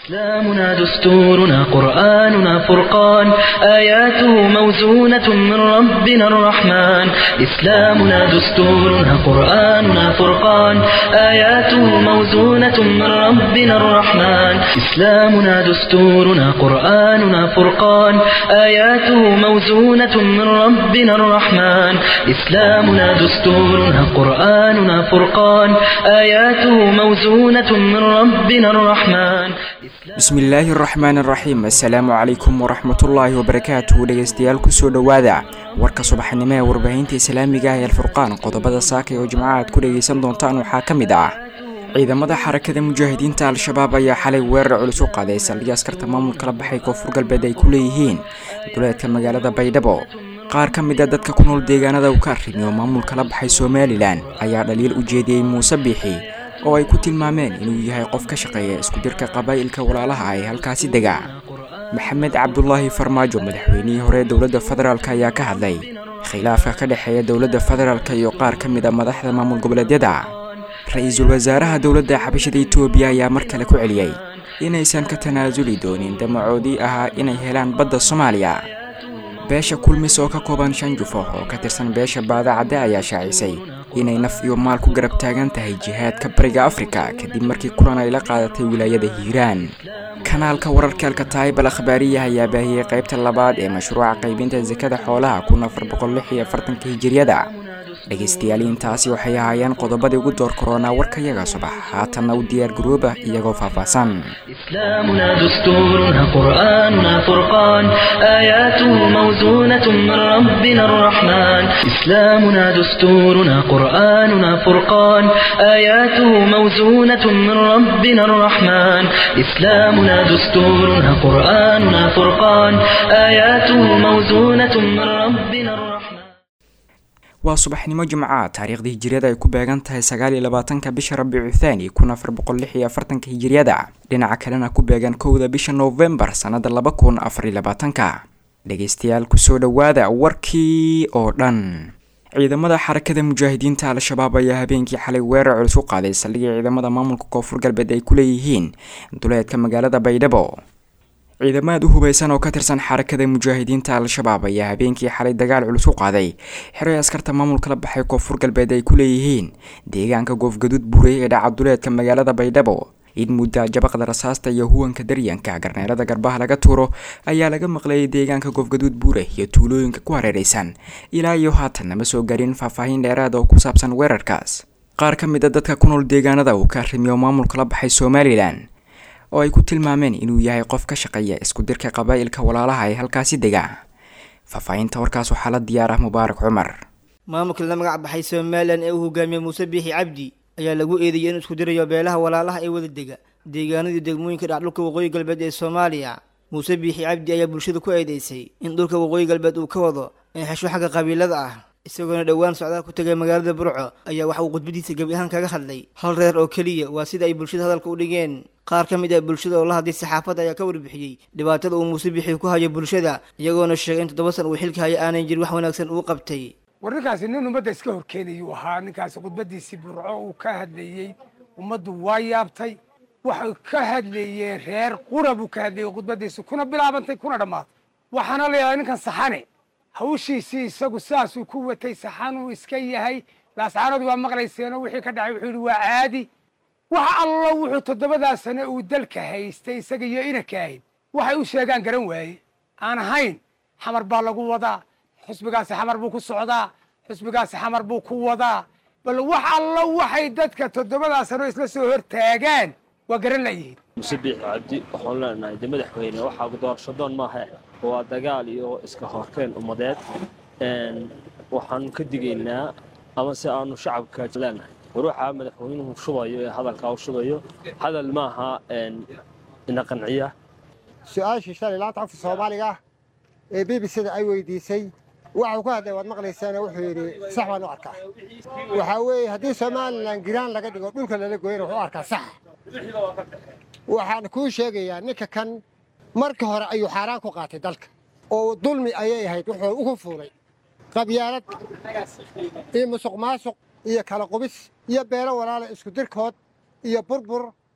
إسلامنا دستورنا قرآننا فرقان آياته موزونة من ربنا الرحمن إسلامنا دستورنا قرآننا فرقان آياته موزونة من ربنا الرحمن إسلامنا دستورنا قرآننا فرقان آياته موزونة من ربنا الرحمن إسلامنا دستورنا قرآننا فرقان آياته موزونة من ربنا الرحمن bismillaahi araxmaan araxiim assalaamu calaykum waraxmatullaahi wabarakaatuhu dhegeystayaal kusoo dhowaada warka subaxnimo ee warbaahinta islaamiga ah ee alfurqaan qodobada saakay oo jimco aad ku dhegeysan doontaan waxaa ka mid ah ciidamada xarakada mujaahidiinta al-shabaab ayaa xalay weerar culus u qaaday saldhig askarta maamulka la baxay koonfur galbeed ay ku leeyihiin duleedka magaalada baydhabo qaar ka mid a dadka ku nool deegaanada uu ka arrimi oo maamulka la baxay somalilan ayaa dhaliil u jeediyey muuse biixi oo ay ku tilmaameen inuu yahay qof ka shaqeeya isku dirka qabaa'ilka walaalaha ee halkaasi dega maxamed cabdulaahi farmaajo madaxweynihii hore ee dowladda federaalk ayaa ka hadlay khilaafka ka dhexeeya dowladda federaalk iyo qaar ka mid a madaxda maamul goboleedyada ra-iisul wasaaraha dowladda xabashada etoobiya ayaa mar kale ku celiyey inaysan ka tanaasuli doonin damacoodii ahaa inay helaan badda soomaaliya beesha kulmis oo ka kooban shan jufo oo ka tirsan beesha baadacadde ayaa shaacisay inay naf iyo maal ku garab taagan tahay jihaadka bariga afrika kadib markii kulan ay la qaadatay wilaayada hiiraan kanaalka wararka alkataayib al akhbaariyaha ayaa baahiyey qaybta labaad ee mashruuca qaybinta sakada xoolaha kun afar boqol lix iyo afartanka hijiriyada dhegaystayaal intaasi waxay ahaayeen qodobadii ugu door koronaa warkayaga subax haatanna u diyaar garooba iyagoo faahfaahsan إسلامنا دستورنا قرآننا فرقان آياته موزونة من ربنا الرحمن إسلامنا دستورنا قرآننا فرقان آياته موزونة من ربنا الرحمن إسلامنا دستورنا قرآننا فرقان آياته موزونة من ربنا الرحمن waa subaxnimo jimca taariikhdii hijiriyada ay ku beegan tahay sagaal iyo labaatanka bisha rabiicu thaani kun afar boqol lix iyo afartanka hijiriyada dhinaca kalena ku beegan kowda bisha noofembar sannada laba kun afar iyo labaatanka dhegeystayaal kusoo dhowaada warkii oo dhan ciidamada xarakada mujaahidiinta al-shabaab ayaa habeenkii xalay weerar culus u qaaday saldhigii ciidamada maamulka koonfur galbeed ay ku leeyihiin duleedka magaalada baydhabo ciidamad u hubeysan oo ka tirsan xarakada mujaahidiinta al-shabaab ayaa habeenkii xalay dagaal culus u qaaday xeray askarta maamulka la baxay koonfur galbeed ay ku leeyihiin deegaanka goofgaduud buurey ee dhaca duleedka magaalada baydhabo in mudda jabaqda rasaasta iyo huwanka daryanka garneerada garbaha laga tuuro ayaa laga maqlayay deegaanka goofgaduud buure iyo tuulooyinka ku hareeraysan ilaa iyo haatan nama soo garin faahfaahin dheeraad oo ku saabsan weerarkaas qaar ka mid a dadka ku nool deegaanada uu ka arrimiyo maamulka la baxay somalilan oo ay ku tilmaameen inuu yahay qof ka shaqeeya isku dirka qabaa'ilka walaalaha ee halkaasi dega faahfaahinta warkaas waxaa la diyaar ah mubaarak cumar maamulka la magac baxay somalilan ee uu hogaamiyey muuse biixi cabdi ayaa lagu eedeeyay inuu isku dirayo beelaha walaalaha ee wada dega deegaanadii degmooyinka dhacdhulka waqooyi galbeed ee soomaaliya muuse biixi cabdi ayaa bulshada ku eedeysay in dhulka waqooyi galbeed uu ka wado in xesho xagga qabiilada ah isagoona dhowaan socdaal ku tegay magaalada burco ayaa waxa uu khudbadiisa gebi ahaan kaga hadlay hal reer oo keliya waa sida ay bulshada hadalka u dhigeen qaar ka mid ah bulshada oo la hadlay saxaafadda ayaa ka warbixiyey dhibaatada uu muuse bixi ku hayo bulshada iyagoona sheegay in toddoba san uu xilka haya aanan jirin wax wanaagsan uu qabtay war ninkaasi nin ummadda iska horkeenayuu ahaa ninkaasi khudbadiisii burco uu ka hadlayey ummaddu waa yaabtay waxay ka hadlayeen reer qura buu ka hadlayey khudbadiisi kuna bilaabantay kuna dhammaatay waxaana la yaabaa ninkan saxane hawshiisii isagu saasuu ku watay saxanuu iska yahay laascaanadu waa maqlayseenoo wixii ka dhacay wuxuu yidhi waa caadi wax allo wuxuu toddobadaa sane uu dalka haystay isaga iyo inanka ahayd waxay u sheegaan garan waaye aan ahayn xamar baa lagu wadaa xusbigaasi xamar buu ku socdaa xusbigaasi xamar buu ku wadaa bal wax allo waxay dadka toddobadaa sano isla soo hortaagaan waa garan layihiin muse biixi cabdi waxaan leenahay de madaxweyne waxaa doorashadoon maaha waa dagaal iyo iska horkeen ummadeed waxaanu ka digaynaa ama se aanu shacabka leenahay war waxaa madaxweynuhu shubayo ee hadalkaa u shubayo hadal maaha ina qanciya su-aashii shalay laanta afka soomaaliga ee b b c-da ay weydiisay waxuu ku hadlay waad maqlaysaana wuxuu yidhi sax baan u arkaa waxaa weeye haddii somalilan giraan laga dhigo dhulka lala gooyana wuxuu arkaa sax waxaan kuu sheegayaa ninka kan marka hore ayuu xaaraan ku qaatay dalka oo dulmi ayay ahayd wuxuu ugu fuulay qabyaalad iyo musuq maasuq iyo kala qubis iyo beelo walaala isku dirkood iyo burbur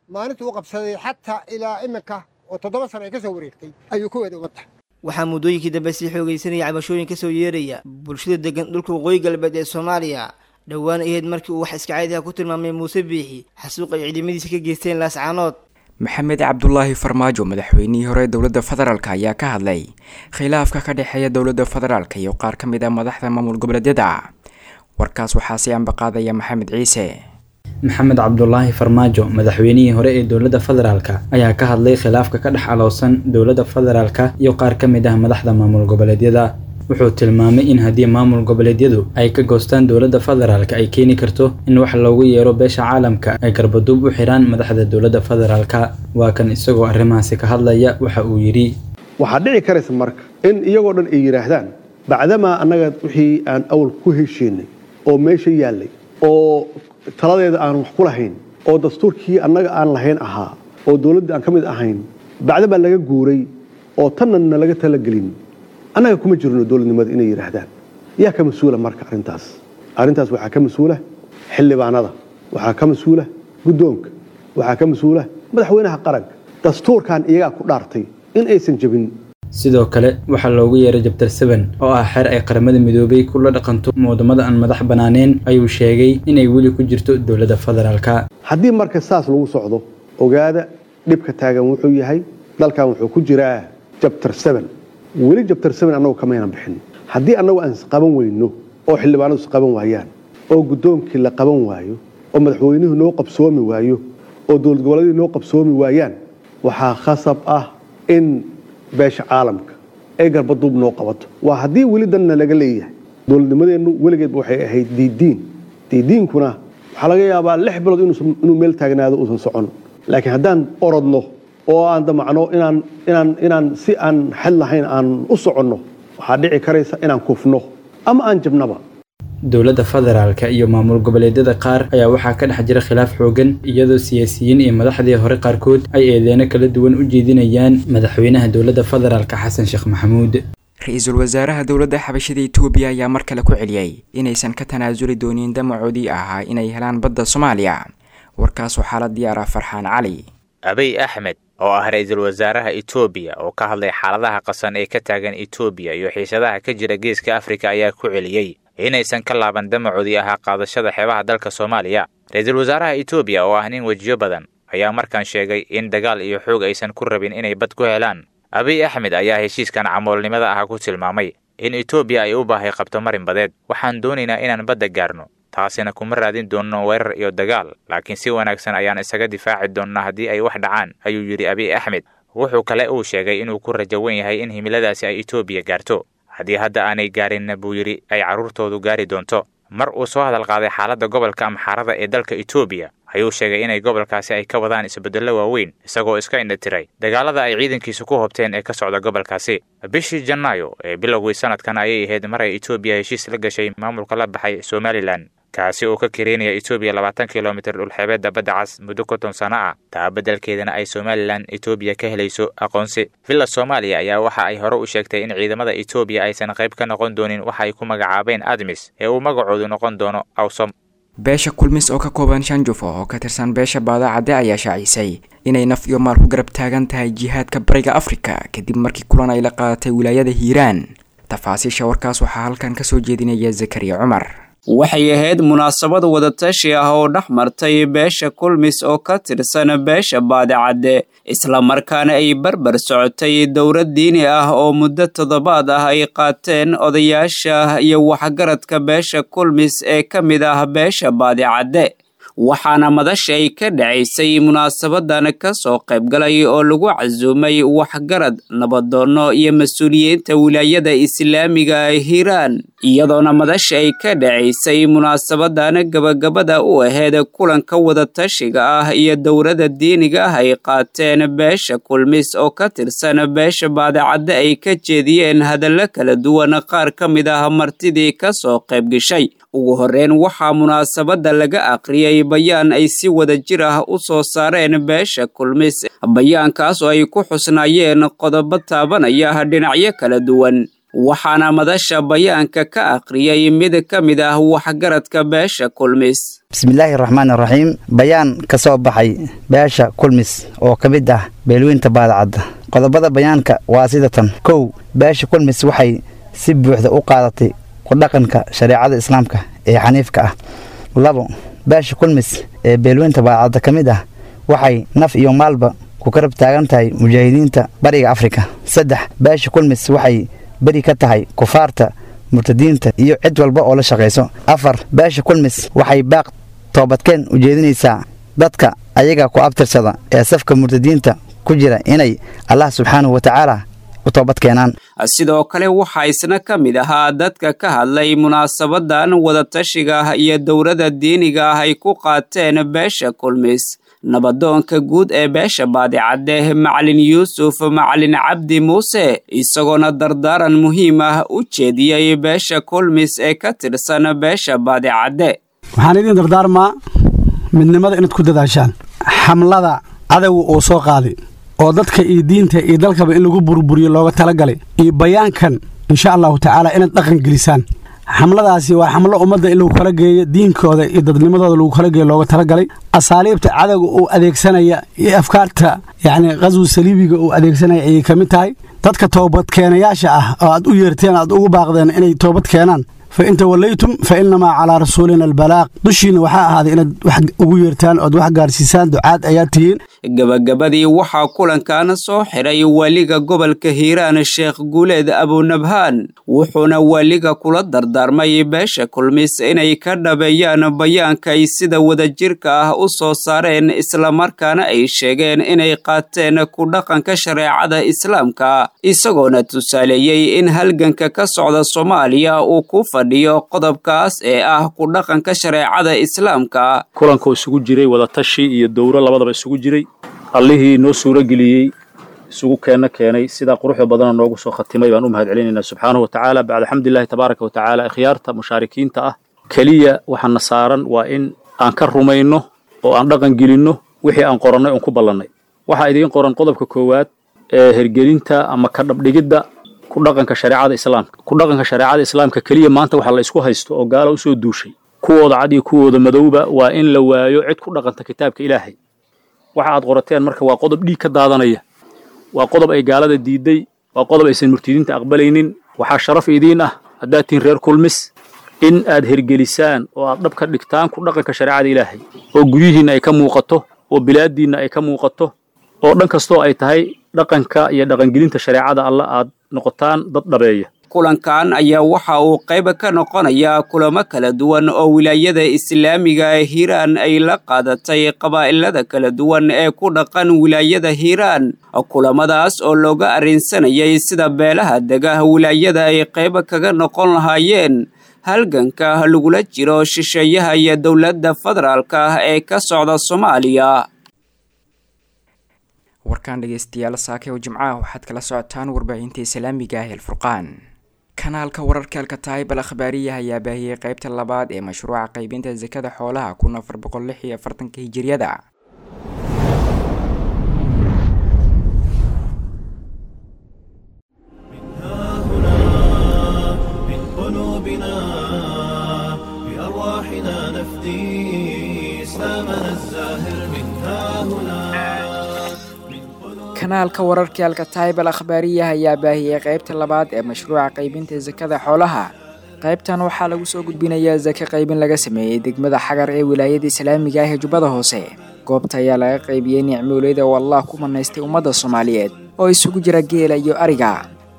maalintuu u qabsaday xataa ilaa iminka oo toddoba sano ay ka soo wareegtay ayuu ku wada ummadda waxaa muddooyinkii dambe sii xoogaysanaya cabashooyin ka soo yeeraya bulshada degan dhulka waqooyi galbeed ee soomaaliya dhowaan ahayd markii uu wax iska caadiha ku tilmaamay muuse biixi xasuuq ay ciidamadiisa ka geysteen laascaanood maxamed cabdulaahi farmaajo madaxweynihii hore dowladda federaalk ayaa ka hadlay khilaafka ka dhexeeya dowladda federaalk iyo qaar ka mid ah madaxda maamul goboleedyada warkaas waxaa sii ambaqaadaya maxamed ciise maxamed cabdulaahi farmaajo madaxweynihii hore ee dowladda federaalka ayaa ka hadlay khilaafka ka dhex alowsan dowladda federaalka iyo qaar ka mid ah madaxda maamul goboleedyada wuxuu tilmaamay in haddii maamul goboleedyadu ay ka goostaan dowladda federaalka ay keeni karto in wax loogu yeero beesha caalamka ay garbaduub u xiraan madaxda dowladda federaalka waa kan isagoo arrimahaasi ka hadlaya waxa uu yidhi waxaa dhici karaysa marka in iyagoo dhan ay yidhaahdaan bacdamaa annaga wixii aan awal ku heshiinay oo meesha yaallay oo taladeeda aan wax ku lahayn oo dastuurkii annaga aan lahayn ahaa oo dowladdii aan ka mid ahayn bacdamaa laga guuray oo tanna na laga talagelin annaga kuma jirno dowladnimada inay yidhaahdaan yaa ka mas-uula marka arrintaas arrintaas waxaa ka mas-uula xildhibaanada waxaa ka mas-uula guddoonka waxaa ka mas-uula madaxweynaha qaranka dastuurkan iyagaa ku dhaartay in aysan jebin sidoo kale waxaa loogu yeeray jabtar seben oo ah xeer ay qaramada midoobay kula dhaqanto wadamada aan madax banaaneen ayuu sheegay inay weli ku jirto dowladda federaalka haddii marka saas lagu socdo ogaada dhibka taagan wuxuu yahay dalkan wuxuu ku jiraa jabtar seben weli jabtar seben annagu kamaynan bixin haddii annagu aan isqaban weyno oo xildhibaanadu isqaban waayaan oo guddoonkii la qaban waayo oo madaxweynuhu noo qabsoomi waayo oo dowlad goboleedii noo qabsoomi waayaan waxaa khasab ah in beesha caalamka ay garbaduub noo qabato waa haddii weli danna laga leeyahay dowladnimadeennu weligeedba waxay ahayd diidiin diidiinkuna waxaa laga yaabaa lix bilood inuu meel taagnaado uusan socon laakiin haddaan orodno oo aan damacno inaan inaan inaan si aan xad lahayn aan u soconno waxaa dhici karaysa inaan kufno ama aan jabnaba dowladda federaalka iyo maamul goboleedyada qaar ayaa waxaa ka dhex jira khilaaf xoogan iyadoo siyaasiyiin iyo madaxdii hore qaarkood ay eedeeno kala duwan u jeedinayaan madaxweynaha dowladda federaalka xasan sheekh maxamuud ra-iisul wasaaraha dowladda xabashada itoobiya ayaa mar kale ku celiyey inaysan ka tanaasuli doonin damacoodii ahaa inay helaan badda soomaaliya warkaas waxaa la diyaaraa farxaan cali abiy axmed oo ah ra-iisul wasaaraha itoobiya oo ka hadlay xaaladaha qasan ee ka taagan itoobiya iyo xiisadaha ka jira geeska afrika ayaa ku celiyey inaysan ka laaban damacoodii ahaa qaadashada xeebaha dalka soomaaliya ra-iisul wasaaraha itoobiya oo ah nin wejiyo badan ayaa markaan sheegay in dagaal iyo xoog aysan ku rabin inay bad ku helaan abiy axmed ayaa heshiiskan camoolnimada ah ku tilmaamay in itoobiya ay u baahay qabto marin badeed waxaan doonaynaa inaan badda gaarno taasina kuma raadin doonno weerar iyo dagaal laakiin si wanaagsan ayaan isaga difaaci doonnaa haddii ay wax dhacaan ayuu yidhi abiy axmed wuxuu kale uu sheegay inuu ku rajo wen yahay in himiladaasi ay itoobiya gaarto haddii hadda aanay gaarinna buu yidhi ay carruurtoodu gaari doonto mar uu soo hadal qaaday xaaladda gobolka amxaarada ee dalka itoobiya ayuu sheegay inay gobolkaasi ay ka wadaan isbeddello waaweyn isagoo iska indhatiray dagaalada ay ciidankiisu ku hobteen ee ka socda gobolkaasi bishii janaayo ee bilowgii sanadkan ayay ahayd mar ay itoobiya heshiis la gashay maamulka la baxay somalilan kaasi oo ka kareynaya itoobiya labaatan kilomitir dhulxeebeedda badda cas muddo konton sano ah taa beddelkeedana ay somalilan itoobiya ka helayso aqoonsi villa soomaaliya ayaa waxa ay hore u sheegtay in ciidamada itoobiya aysan qayb ka noqon doonin waxa ay ku magacaabeen admis ee uu magacoodu noqon doono awsom beesha kulmis oo ka kooban shan jufo oo ka tirsan beesha baadacadde ayaa shaacisay inay naf iyo maal ku garab taagan tahay jihaadka bariga afrika kadib markii kulan ay la qaadatay wilaayada hiiraan tafaasiisha warkaas waxaa halkan ka soo jeedinaya zakariya cumar waxay ahayd munaasabad wadatashi ah oo dhex martay beesha kulmis oo ka tirsan beesha baadicadde islamarkaana ay barbar socotay dowlad diini ah oo muddo toddobaad ah ay qaateen odayaasha iyo waxgaradka beesha kulmis ee ka mid ah beesha baadicadde waxaana madasha ay ka dhacaysay munaasabadan ka soo qaybgalay oo lagu casuumay waxgarad nabadoonno iyo mas-uuliyiinta wilaayada islaamiga hiiraan iyadoona madasha ay ka dhacaysay munaasabadan gabagabada u aheyd kulanka wadatashiga ah iyo dowladda diiniga ah ay qaateen beesha kulmis oo ka tirsan beesha baadicadde ay ka jeediyeen hadallo kala duwan qaar ka mid ah martidii ka soo qaybgashay ugu horreyn waxaa munaasabadda laga aqriyey bayaan ay si wada jir ah u soo saareen beesha kulmis bayaankaas oo ay ku xusnaayeen qodobo taabanaya dhinacyo kala duwan waxaana madasha bayaanka ka akhriyay mid ka mid ah waxgaradka beesha kulmis bismillaahi raxmaan raxiim bayaan ka soo baxay beesha kulmis oo ka mid ah beelweynta baadacadda qodobada bayaanka waa sida tan kow beesha kulmis waxay si buuxda u qaadatay ku dhaqanka shareecada islaamka ee xaniifka ah labo beesha kulmis ee beelweynta baadacadda ka mid ah waxay naf iyo maalba ku karab taagan tahay mujaahidiinta bariga afrika saddex beesha kulmis waxay beri ka tahay kufaarta murtadiinta iyo cid walba oo la shaqayso afar beesha kulmis waxay baaq toobadkeen u jeedinaysaa dadka ayaga ku abtirsada ee safka murtadiinta ku jira inay allah subxaanahu wa tacaala u toobad keenaan sidoo kale waxaa isna ka mid ahaa dadka ka hadlay munaasabadan wadatashiga ah iyo dowladda diiniga ah ay ku qaateen beesha kulmis nabadoonka guud ee beesha baadicadde macalin yuusuf macalin cabdi muuse isagoona dardaaran muhiim ah u jeediyey beesha kulmis ee ka tirsan beesha baadicadde waxaan idiin dardaarmaa midnimada inaad ku dadaashaan xamlada cadowga uu soo qaaday oo dadka iyo diinta iyo dalkaba in lagu burburiyo looga talagalay iyo bayaankan insha allahu tacaala inaad dhaqan gelisaan xamladaasi waa xamlo ummadda in lagu kala geeyo diinkooda iyo dadnimadooda lagu kala geeyo looga talagalay asaaliibta cadowga uu adeegsanaya iyo afkaarta yacni qaswi saliibiga uu adeegsanaya ayay ka mid tahay dadka toobadkeenayaasha ah oo aad u yeerteen aad ugu baaqdeen inay toobad keenaan fa in tawallaytum fa innamaa calaa rasuulina albalaaq dushiinna waxaa ahaaday inaad wax ugu yeertaan ood wax gaarsiisaan ducaad ayaad tihiin gabagabadii waxaa kulankan soo xiray waaliga gobolka hiiraan sheekh guuleed abunabhaan wuxuuna waaliga kula dardaarmay beesha kulmis inay ka dhabeeyaan bayaanka ay sida wadajirka ah u soo saareen islamarkaana ay sheegeen inay qaateen ku dhaqanka shareecada islaamka isagoona tusaaleeyey in halganka ka socda soomaaliya uu ku fadhiyo qodobkaas ee ah ku dhaqanka shareecada islaamka kulanka isugu jiray wadatashi iyo dowro labadaba isugu jiray allihii noo suuro geliyey isugu keenna keenay sidaa quruxda badana noogu soo khatimay baan u mahad celinaynaa subxaanahu wa tacaala bacda xamdulillahi tabaaraka wa tacaala ikhyaarta mushaarikiinta ah keliya waxaana saaran waa in aan ka rumayno oo aan dhaqan gelinno wixii aan qorannay oon ku ballannay waxaa idiin qoran qodobka koowaad ee hergelinta ama ka dhabdhigidda ku dhaqanka shareecada islaamka ku dhaqanka shareecada islaamka keliya maanta waxa la isku haysto oo gaala usoo duushay kuwooda cad iyo kuwooda madowba waa in la waayo cid ku dhaqanta kitaabka ilaahay waxa aad qorateen marka waa qodob dhiig ka daadanaya waa qodob ay gaalada diiday waa qodob aysan murtidiinta aqbalaynin waxaa sharaf idiin ah haddaad tihiin reer kulmis in aad hergelisaan oo aad dhab ka dhigtaan ku dhaqanka shareecada ilaahay oo guryihiinna ay ka muuqato oo bilaaddiinna ay ka muuqato oo dhan kastoo ay tahay dhaqanka iyo dhaqangelinta shareecada alla aad noqotaan dad dhabeeya kulankan ayaa waxa uu qayb ka noqonayaa kulamo kala duwan oo wilaayada islaamiga ee hiiraan ay la qaadatay qabaa'ilada kala duwan ee ku dhaqan wilaayada hiiraan kulamadaas oo looga arrinsanayay sida beelaha dega wilaayada ay qayb kaga noqon lahaayeen halganka lagula jiro shisheeyaha iyo dowladda federaalka ah ee ka socda soomaaliya warkaan dhegeystayaal saake oo jimcaha waxaad kala socotaan warbaahinta islaamiga ah elfurqaan kanaalka wararka alkataayib al akhbaariya ayaa baahiyey qeybta labaad ee mashruuca qaybinta sakada xoolaha kun afar boqol lix iyo afartanka hijiriyada kanaalka wararka alkataayib al akhbaariya ayaa baahiyey qeybta labaad ee mashruuca qaybinta sakada xoolaha qaybtan waxaa lagu soo gudbinayaa sake qaybin laga sameeyey degmada xagar ee wilaayada islaamiga ah ee jubbada hoose goobta ayaa laga qaybiyey nicmooleyda oo allah ku manaystay ummadda soomaaliyeed oo isugu jira geela iyo ariga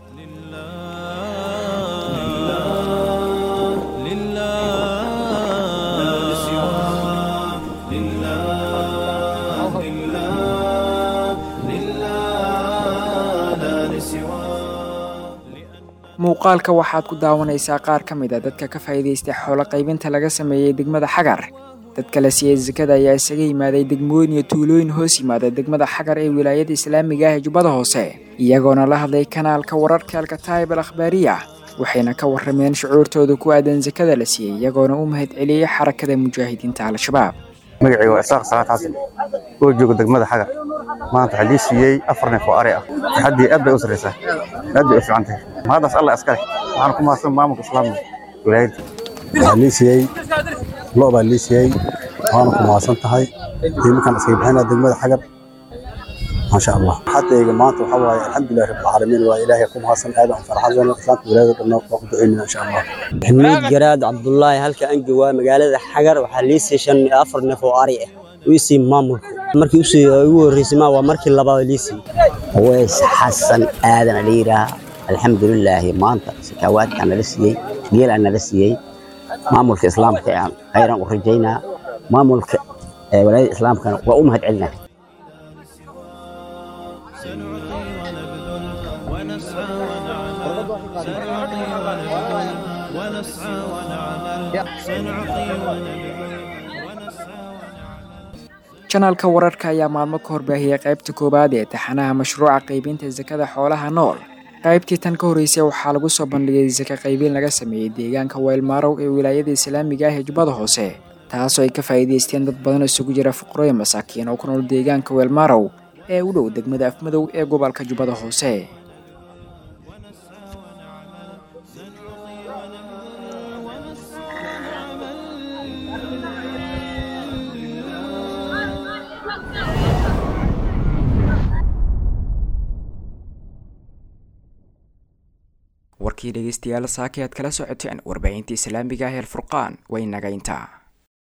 muuqaalka waxaad ku daawanaysaa qaar ka mid a dadka ka faa'iidaystay xoolo qaybinta laga sameeyey degmada xagar dadka la siiyey sakada ayaa isaga yimaaday degmooyin iyo tuulooyin hoos yimaada degmada xagar ee wilaayada islaamiga ah ee jubbada hoose iyagoona la hadlay kanaalka wararka alkataayib al akhbaariya waxayna ka warrameen shucuurtooda ku aadan sakada la siiyey iyagoona u mahad celiyey xarakada mujaahidiinta al-shabaab magacayga waa isaaq salaad xasan oo jooga degmada xagar maanta waxaa lii siiyey afar neef oo ari ah xaddii aad bay u sarraysaa aad bay u fiican tahay mahadaas alla iskale waxaan ku mahadsan maamulka islaamka wilaayada waxaa lii siiyey lo baa lii siiyey waana ku mahadsan tahay iminkaan iskaga bixinaa degmada xagar maasha allah xatayga maanta waxaa waaye alxamdulilah rabbilcaalamiin waa ilaahay ku mahadsan aad aan farxadsana islaamka wilaayada dhanna waa ku ducaynaa insha allah maxamuud garaad cabdullaahi halka aan joogaa magaalada xagar waxaa lii siiyey shan iyo afar neef oo ari ah uu sii maamulka markii usii ugu horreysay ma waa markii labaad lii siiyey weys xasan aadan la yidhaah alxamdulilaahi maanta sakaawaadkaa nala siiyey geelaa nala siiyey maamulka islaamka aan khayran u rajaynaa maamulka walaayada islaamkana waa u mahad celinaa janaalka wararka ayaa maalmo ka horbaahiyey qaybta koowaad ee taxanaha mashruuca qaybinta sakada xoolaha nool qaybtii tan ka horreysay waxaa lagu soo bandhigay saka qaybiin laga sameeyey deegaanka weylmaarow ee wilaayada islaamiga ah ee jubbada hoose taasoo ay ka faa'iidaysteen dad badan isugu jira fuqarooyin masaakiin oo ku nool deegaanka weelmaarow ee u dhow degmada afmadow ee gobolka jubbada hoose warkii dhegeystayaal saaki aad kala socoteen warbaahinta islaamiga ah ee alfurqaan way nagayntaa